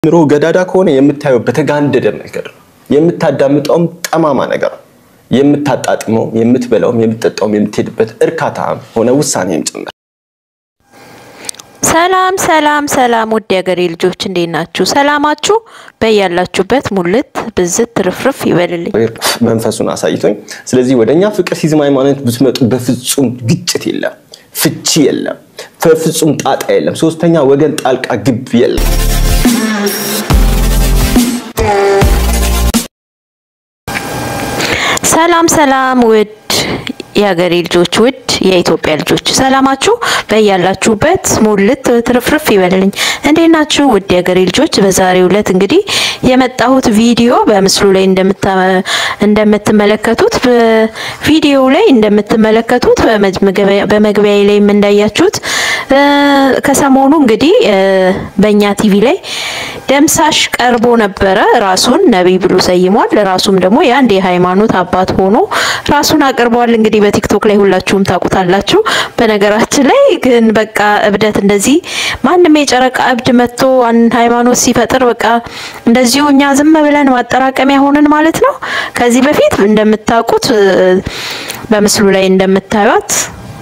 አእምሮ ገዳዳ ከሆነ የምታየው በተጋንደደ መንገድ ነው። የምታዳምጠውም ጠማማ ነገር ነው። የምታጣጥመውም፣ የምትበላውም፣ የምትጠጣውም የምትሄድበት እርካታ ሆነ ውሳኔም ጭምር። ሰላም ሰላም ሰላም ውድ የሀገሬ ልጆች እንዴት ናችሁ? ሰላማችሁ በያላችሁበት ሙልት ብዝት ትርፍርፍ ይበልልኝ። መንፈሱን አሳይቶኝ። ስለዚህ ወደ እኛ ፍቅር ሲዝም ሃይማኖት ብትመጡ በፍጹም ግጭት የለም፣ ፍቺ የለም፣ በፍጹም ጣጣ የለም፣ ሶስተኛ ወገን ጣልቃ ግብ የለም። ሰላም ሰላም ውድ የሀገሬ ልጆች ውድ የኢትዮጵያ ልጆች ሰላማችሁ በያላችሁበት ሙልት ትርፍርፍ ይበልልኝ። እንዴት ናችሁ ውድ የሀገሬ ልጆች? በዛሬው ዕለት እንግዲህ የመጣሁት ቪዲዮ በምስሉ ላይ እንደምትመለከቱት በቪዲዮ ላይ እንደምትመለከቱት በመግቢያ ላይም እንዳያችሁት ከሰሞኑ እንግዲህ በእኛ ቲቪ ላይ ደምሳሽ ቀርቦ ነበረ። ራሱን ነቢይ ብሎ ሰይሟል። ራሱም ደግሞ የአንድ የሃይማኖት አባት ሆኖ ራሱን አቅርቧል። እንግዲህ በቲክቶክ ላይ ሁላችሁም ታውቁታላችሁ። በነገራችን ላይ ግን በቃ እብደት እንደዚህ ማንም የጨረቃ እብድ መጥቶ ሃይማኖት ሲፈጥር በቃ እንደዚሁ እኛ ዝም ብለን ማጠራቀሚያ ሆንን ማለት ነው። ከዚህ በፊት እንደምታውቁት በምስሉ ላይ እንደምታዩት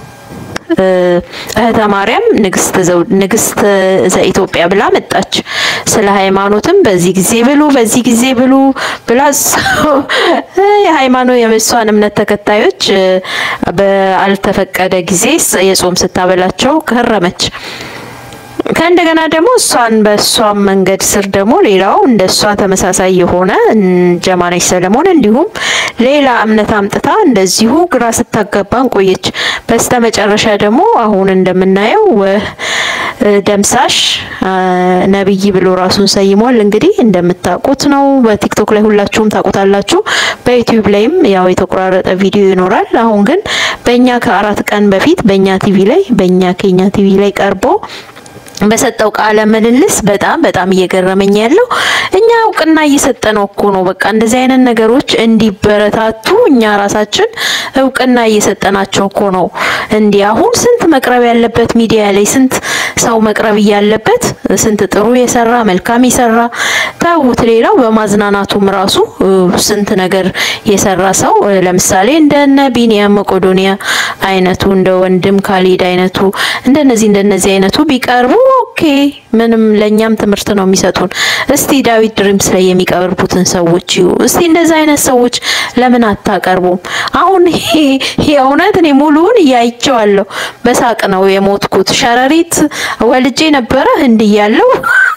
እህተ ማርያም ንግስት ዘኢትዮጵያ ብላ መጣች። ስለ ሃይማኖትም በዚህ ጊዜ ብሉ በዚህ ጊዜ ብሉ ብላ የሃይማኖት የእሷን እምነት ተከታዮች በአልተፈቀደ ጊዜ የጾም ስታበላቸው ከረመች። ከእንደገና ደግሞ እሷን በእሷም መንገድ ስር ደግሞ ሌላው እንደ እሷ ተመሳሳይ የሆነ ጀማነች ሰለሞን እንዲሁም ሌላ እምነት አምጥታ እንደዚሁ ግራ ስታጋባን ቆየች። በስተ መጨረሻ ደግሞ አሁን እንደምናየው ደምሳሽ ነብይ ብሎ ራሱን ሰይሟል። እንግዲህ እንደምታውቁት ነው። በቲክቶክ ላይ ሁላችሁም ታውቁታላችሁ። በዩቲዩብ ላይም ያው የተቆራረጠ ቪዲዮ ይኖራል። አሁን ግን በእኛ ከአራት ቀን በፊት በእኛ ቲቪ ላይ በእኛ ኬኛ ቲቪ ላይ ቀርቦ በሰጠው ቃለ ምልልስ በጣም በጣም እየገረመኝ ያለው እኛ እውቅና እየሰጠነው እኮ ነው። በቃ እንደዚህ አይነት ነገሮች እንዲበረታቱ እኛ ራሳችን እውቅና እየሰጠናቸው እኮ ነው። እንዲህ አሁን ስንት መቅረብ ያለበት ሚዲያ ላይ ስንት ሰው መቅረብ እያለበት ስንት ጥሩ የሰራ መልካም የሰራ ተውት። ሌላው በማዝናናቱም ራሱ ስንት ነገር የሰራ ሰው ለምሳሌ እንደነ ቢኒያም መቄዶንያ አይነቱ እንደ ወንድም ካሊድ አይነቱ እንደነዚህ እንደነዚህ አይነቱ ቢቀርቡ ኦኬ፣ ምንም ለኛም ትምህርት ነው የሚሰጡን። እስቲ ዳዊት ድሪምስ ላይ የሚቀርቡትን ሰዎች ይዩ እስቲ እንደዚህ አይነት ሰዎች ለምን አታቀርቡም? አሁን የእውነት እኔ ሙሉውን እያይቸዋለሁ። በሳቅ ነው የሞትኩት። ሸረሪት ወልጄ ነበረ ህንድ እያለሁ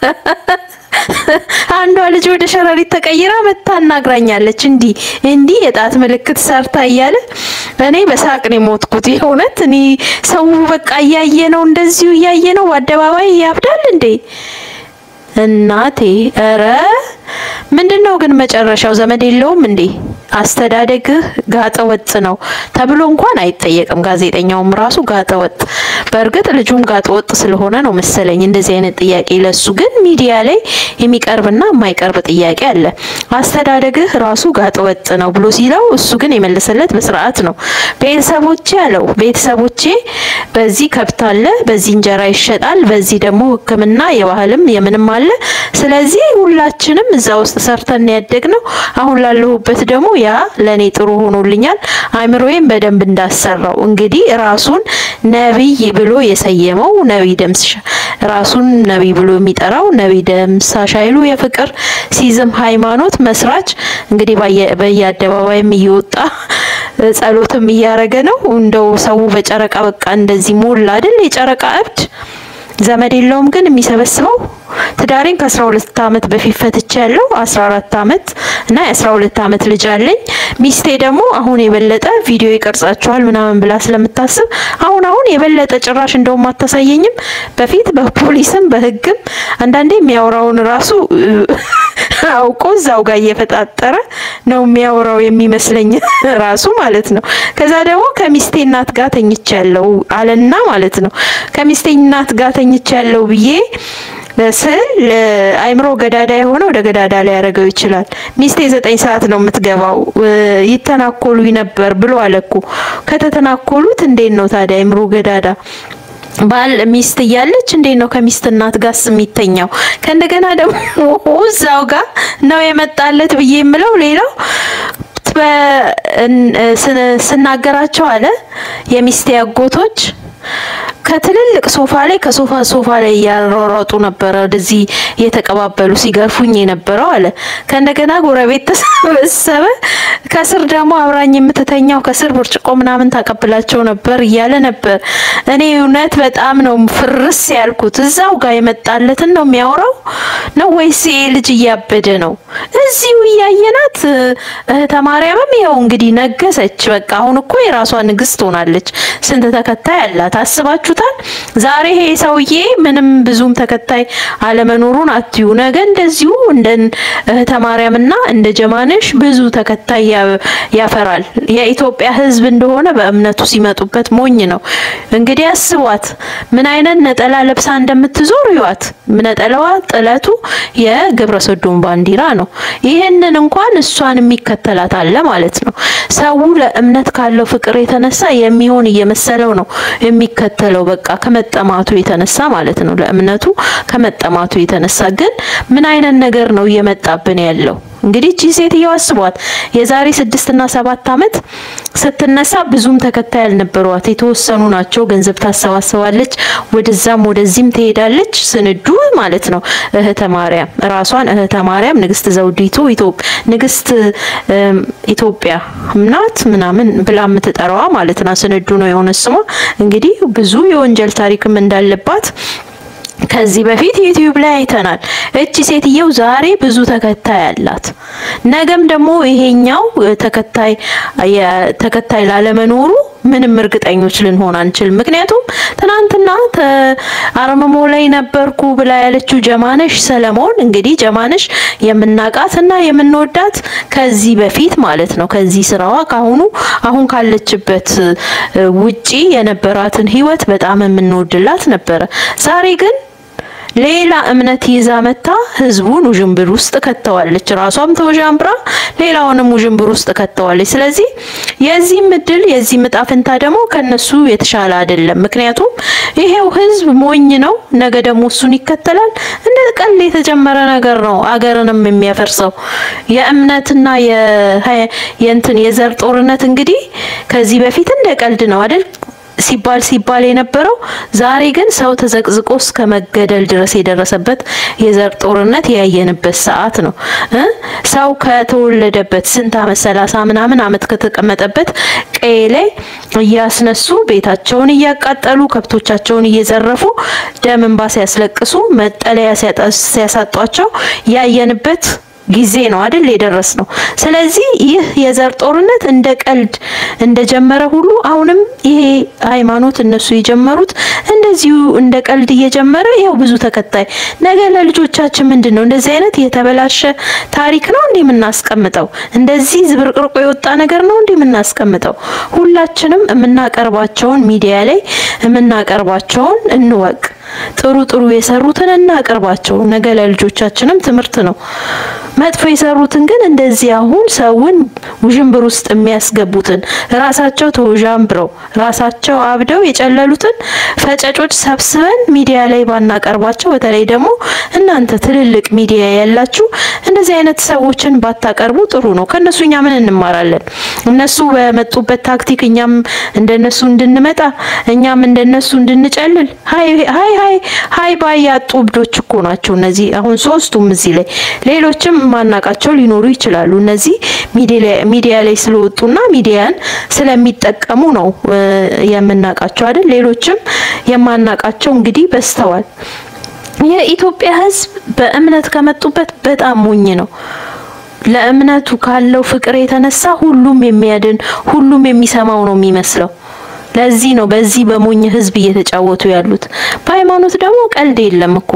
አንዷ ልጅ ወደ ሸረሪት ተቀይራ መታ አናግራኛለች። እንዲህ እንዲህ የጣት ምልክት ሰርታ እያለ እኔ በሳቅ ነው የሞትኩት። የእውነት እኔ ሰው በቃ እያየ ነው እንደዚሁ እያየ ነው በአደባባይ ያብዳል እንዴ እናቴ። ኧረ ምንድነው ግን መጨረሻው? ዘመድ የለውም እንዴ? አስተዳደግህ ጋጠ ወጥ ነው ተብሎ እንኳን አይጠየቅም። ጋዜጠኛውም ራሱ ጋጠ ወጥ። በእርግጥ ልጁም ጋጠ ወጥ ስለሆነ ነው መሰለኝ እንደዚህ አይነት ጥያቄ ለሱ ግን ሚዲያ ላይ የሚቀርብና የማይቀርብ ጥያቄ አለ። አስተዳደግህ ራሱ ጋጠ ወጥ ነው ብሎ ሲለው እሱ ግን የመለሰለት በስርዓት ነው። ቤተሰቦቼ አለው ቤተሰቦቼ በዚህ ከብት አለ፣ በዚህ እንጀራ ይሸጣል፣ በዚህ ደግሞ ሕክምና የባህልም የምንም አለ። ስለዚህ ሁላችንም እዛ ውስጥ ሰርተን ያደግ ነው። አሁን ላለሁበት ደግሞ ያ ለኔ ጥሩ ሆኖልኛል። አእምሮዬን በደንብ እንዳሰራው እንግዲህ ራሱን ነቢይ ብሎ የሰየመው ነቢይ ደምሳሽ ራሱን ነቢይ ብሎ የሚጠራው ነቢይ ደምሳሽ ኃይሉ የፍቅር ሲዝም ሃይማኖት መስራች እንግዲህ በየአደባባይም እየወጣ ጸሎትም እያረገ ነው። እንደው ሰው በጨረቃ በቃ እንደዚህ ሞላ አይደል? የጨረቃ እብድ ዘመድ የለውም ግን የሚሰበስበው ትዳሬን ከ12 ዓመት በፊት ፈትቼ ያለው 14 ዓመት እና የ12 ዓመት ልጅ አለኝ። ሚስቴ ደግሞ አሁን የበለጠ ቪዲዮ ይቀርጻቸዋል ምናምን ብላ ስለምታስብ አሁን አሁን የበለጠ ጭራሽ እንደውም አታሳየኝም። በፊት በፖሊስም በሕግም አንዳንዴ የሚያወራውን ራሱ አውቆ እዛው ጋር እየፈጣጠረ ነው የሚያወራው የሚመስለኝ ራሱ ማለት ነው። ከዛ ደግሞ ከሚስቴ እናት ጋር ተኝቻለሁ አለና ማለት ነው ከሚስቴ እናት ጋር ተኝቻለሁ ብዬ ስል አይምሮ ገዳዳ የሆነ ወደ ገዳዳ ላይ ያደረገው ይችላል። ሚስቴ ዘጠኝ ሰዓት ነው የምትገባው ይተናኮሉ ነበር ብሎ አለኩ። ከተተናኮሉት እንዴት ነው ታዲያ አይምሮ ገዳዳ ባል ሚስት እያለች እንዴት ነው ከሚስት እናት ጋር የሚተኛው? ከእንደገና ደግሞ እዛው ጋር ነው የመጣለት ብዬ የምለው ሌላው ስናገራቸው አለ የሚስቴ አጎቶች ከትልልቅ ሶፋ ላይ ከሶፋ ሶፋ ላይ እያሯሯጡ ነበረ ወደዚህ እየተቀባበሉ ሲገርፉኝ የነበረው አለ። ከእንደገና ጎረቤት ተሰበሰበ። ከስር ደግሞ አብራኝ የምትተኛው ከስር ብርጭቆ ምናምን ታቀብላቸው ነበር እያለ ነበር። እኔ እውነት በጣም ነው ፍርስ ያልኩት። እዛው ጋር የመጣለትን ነው የሚያወራው ነው ወይስ ይሄ ልጅ እያበደ ነው? እዚሁ እያየናት እህተ ማርያምም ያው እንግዲህ ነገሰች። በቃ አሁን እኮ የራሷ ንግስት ሆናለች። ስንት ተከታይ አላት አስባችሁታል? ዛሬ ይሄ ሰውዬ ምንም ብዙም ተከታይ አለመኖሩን አትዩ። ነገ እንደዚሁ እንደ እህተ ማርያምና እንደ ጀማነሽ ብዙ ተከታይ ያፈራል። የኢትዮጵያ ሕዝብ እንደሆነ በእምነቱ ሲመጡበት ሞኝ ነው። እንግዲህ አስቧት ምን አይነት ነጠላ ለብሳ እንደምትዞር ይዋት። ነጠላዋ ጥለቱ የግብረ ሰዶም ባንዲራ ነው። ይህንን እንኳን እሷን የሚከተላት አለ ማለት ነው። ሰው ለእምነት ካለው ፍቅር የተነሳ የሚሆን እየመሰለው ነው የሚከተለው። በቃ ከመጠማቱ የተነሳ ማለት ነው። ለእምነቱ ከመጠማቱ የተነሳ ግን ምን አይነት ነገር ነው እየመጣብን ያለው? እንግዲህ እቺ ሴትዮ አስቧት የዛሬ ስድስት እና ሰባት ዓመት ስትነሳ ብዙም ተከታይ ያልነበሯት የተወሰኑ ናቸው። ገንዘብ ታሰባስባለች፣ ወደዛም ወደዚህም ትሄዳለች። ስንዱ ማለት ነው እህተ ማርያም ራሷን እህተ ማርያም ንግስት ዘውዲቱ ንግስት ኢትዮጵያ ናት ምናምን ብላ የምትጠራዋ ማለት ነው። ስንዱ ነው የሆነ ስሟ። እንግዲህ ብዙ የወንጀል ታሪክም እንዳለባት ከዚህ በፊት ዩቲዩብ ላይ አይተናል። እቺ ሴትየው ዛሬ ብዙ ተከታይ አላት። ነገም ደግሞ ይሄኛው ተከታይ ተከታይ ላለመኖሩ ምንም እርግጠኞች ልንሆን አንችልም። ምክንያቱም ትናንትና አርምሞ ላይ ነበርኩ ብላ ያለችው ጀማነሽ ሰለሞን እንግዲህ ጀማነሽ የምናቃት እና የምንወዳት ከዚህ በፊት ማለት ነው ከዚህ ስራዋ ካሁኑ አሁን ካለችበት ውጪ የነበራትን ህይወት በጣም የምንወድላት ነበረ። ዛሬ ግን ሌላ እምነት ይዛ መታ ህዝቡን ውዥንብር ውስጥ ከተዋለች። ራሷም ተወዣምብራ ሌላውንም ውዥንብር ውስጥ ከተዋለች። ስለዚህ የዚህም እድል የዚህም እጣ ፈንታ ደግሞ ከነሱ የተሻለ አይደለም። ምክንያቱም ይሄው ህዝብ ሞኝ ነው። ነገ ደግሞ እሱን ይከተላል። እንደ ቀል የተጀመረ ነገር ነው አገርንም የሚያፈርሰው የእምነትና የእንትን የዘር ጦርነት እንግዲህ ከዚህ በፊት እንደ ቀልድ ነው አይደል ሲባል ሲባል የነበረው ዛሬ ግን ሰው ተዘቅዝቆ እስከ መገደል ድረስ የደረሰበት የዘር ጦርነት ያየንበት ሰዓት ነው። ሰው ከተወለደበት ስንት አመት ሰላሳ ምናምን አመት ከተቀመጠበት ቀዬ ላይ እያስነሱ ቤታቸውን እያቃጠሉ ከብቶቻቸውን እየዘረፉ ደም እንባ ሲያስለቅሱ መጠለያ ሲያሳጧቸው ያየንበት ጊዜ ነው አይደል የደረስ ነው። ስለዚህ ይህ የዘር ጦርነት እንደ ቀልድ እንደጀመረ ሁሉ አሁንም ይሄ ሃይማኖት እነሱ የጀመሩት እንደዚሁ እንደ ቀልድ እየጀመረ ይኸው ብዙ ተከታይ ነገ ለልጆቻችን ምንድን ነው እንደዚህ አይነት የተበላሸ ታሪክ ነው እንዲህ የምናስቀምጠው? እንደዚህ ዝብርቅርቆ የወጣ ነገር ነው እንዲህ የምናስቀምጠው? ሁላችንም የምናቀርባቸውን ሚዲያ ላይ የምናቀርባቸውን እንወቅ። ጥሩ ጥሩ የሰሩትን እናቅርባቸው። ነገ ለልጆቻችንም ትምህርት ነው። መጥፎ የሰሩትን ግን እንደዚህ አሁን ሰውን ውዥንብር ውስጥ የሚያስገቡትን ራሳቸው ተውዣንብረው ራሳቸው አብደው የጨለሉትን ፈጨጮች ሰብስበን ሚዲያ ላይ ባናቀርባቸው፣ በተለይ ደግሞ እናንተ ትልልቅ ሚዲያ ያላችሁ እንደዚህ አይነት ሰዎችን ባታቀርቡ ጥሩ ነው። ከነሱ እኛ ምን እንማራለን? እነሱ በመጡበት ታክቲክ እኛም እንደነሱ እንድንመጣ እኛም እንደነሱ እንድንጨልል ሀይ ሀይ ሀይ ሀይ ባይ ያጡ እብዶች እኮ ናቸው እነዚህ አሁን ሶስቱም እዚህ ላይ ሌሎችም ማናቃቸው ሊኖሩ ይችላሉ። እነዚህ ሚዲያ ላይ ስለወጡና ሚዲያን ስለሚጠቀሙ ነው የምናቃቸው አይደል? ሌሎችም የማናቃቸው እንግዲህ በዝተዋል። የኢትዮጵያ ሕዝብ በእምነት ከመጡበት በጣም ሞኝ ነው። ለእምነቱ ካለው ፍቅር የተነሳ ሁሉም የሚያድን ሁሉም የሚሰማው ነው የሚመስለው። ለዚህ ነው በዚህ በሞኝ ህዝብ እየተጫወቱ ያሉት። በሃይማኖት ደግሞ ቀልድ የለም እኮ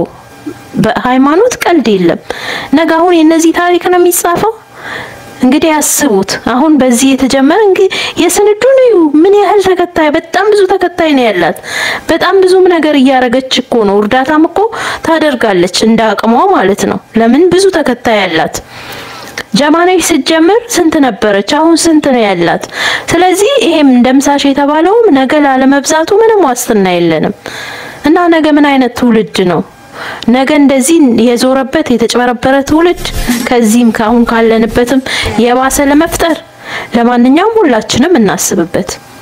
በሃይማኖት ቀልድ የለም። ነገ አሁን የነዚህ ታሪክ ነው የሚጻፈው። እንግዲህ ያስቡት። አሁን በዚህ የተጀመረ እንግዲህ የስንዱን እዩ ምን ያህል ተከታይ፣ በጣም ብዙ ተከታይ ነው ያላት። በጣም ብዙም ነገር እያረገች እኮ ነው። እርዳታም እኮ ታደርጋለች እንደ አቅሟ ማለት ነው። ለምን ብዙ ተከታይ ያላት ጀማነች ስትጀምር ስንት ነበረች? አሁን ስንት ነው ያላት? ስለዚህ ይሄም ደምሳሽ የተባለውም ነገ ላለመብዛቱ ምንም ዋስትና የለንም እና ነገ ምን አይነት ትውልድ ነው? ነገ እንደዚህ የዞረበት የተጭበረበረ ትውልድ ከዚህም ከአሁን ካለንበትም የባሰ ለመፍጠር ለማንኛውም ሁላችንም እናስብበት።